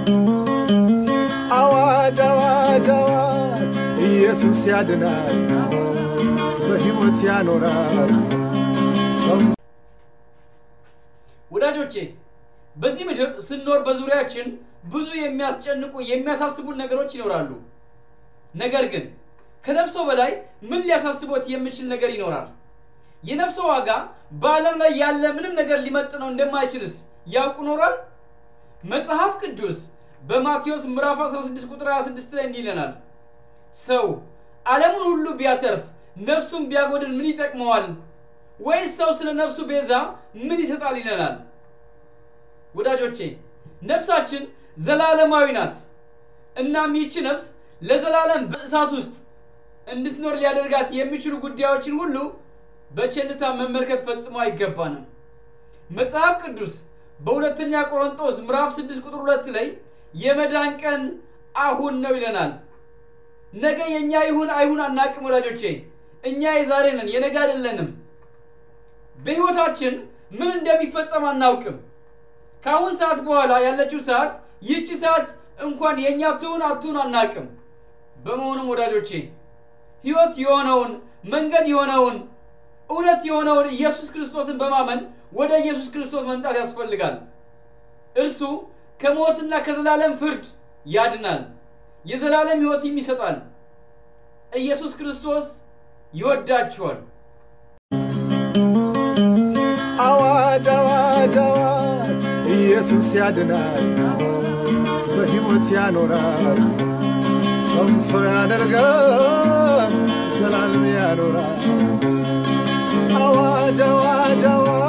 አዋጅ አዋጅ አዋጅ ኢየሱስ ያድናል፣ በሕይወት ያኖራል ሰው ወዳጆቼ በዚህ ምድር ስንኖር በዙሪያችን ብዙ የሚያስጨንቁ የሚያሳስቡን ነገሮች ይኖራሉ። ነገር ግን ከነፍሶ በላይ ምን ሊያሳስቦት የሚችል ነገር ይኖራል? የነፍሶ ዋጋ በዓለም ላይ ያለ ምንም ነገር ሊመጥነው እንደማይችልስ ያውቁ ኖሯል? መጽሐፍ ቅዱስ በማቴዎስ ምዕራፍ 16 ቁጥር 26 ላይ እንዲህ ይለናል፣ ሰው ዓለሙን ሁሉ ቢያተርፍ ነፍሱን ቢያጎድል ምን ይጠቅመዋል? ወይስ ሰው ስለ ነፍሱ ቤዛ ምን ይሰጣል? ይለናል። ወዳጆቼ ነፍሳችን ዘላለማዊ ናት። እናም ይህች ነፍስ ለዘላለም በእሳት ውስጥ እንድትኖር ሊያደርጋት የሚችሉ ጉዳዮችን ሁሉ በቸልታ መመልከት ፈጽሞ አይገባንም። መጽሐፍ ቅዱስ በሁለተኛ ቆሮንጦስ ምዕራፍ 6 ቁጥር 2 ላይ የመዳን ቀን አሁን ነው ይለናል። ነገ የእኛ ይሁን አይሁን አናቅም ወዳጆቼ። እኛ የዛሬ ነን፣ የነገ አይደለንም። በሕይወታችን ምን እንደሚፈጸም አናውቅም። ከአሁን ሰዓት በኋላ ያለችው ሰዓት ይህቺ ሰዓት እንኳን የእኛ ትሁን አትሁን አናቅም። በመሆኑም ወዳጆቼ ሕይወት የሆነውን መንገድ የሆነውን እውነት የሆነውን ኢየሱስ ክርስቶስን በማመን ወደ ኢየሱስ ክርስቶስ መምጣት ያስፈልጋል። እርሱ ከሞትና ከዘላለም ፍርድ ያድናል፣ የዘላለም ሕይወትም ይሰጣል። ኢየሱስ ክርስቶስ ይወዳችኋል። አዋጅ አዋጅ አዋጅ ኢየሱስ ያድናል፣ በሕይወት ያኖራል ሰውን ሰው ያደርጋል፣ ዘላለም ያኖራል። አዋጅ አዋጅ አዋጅ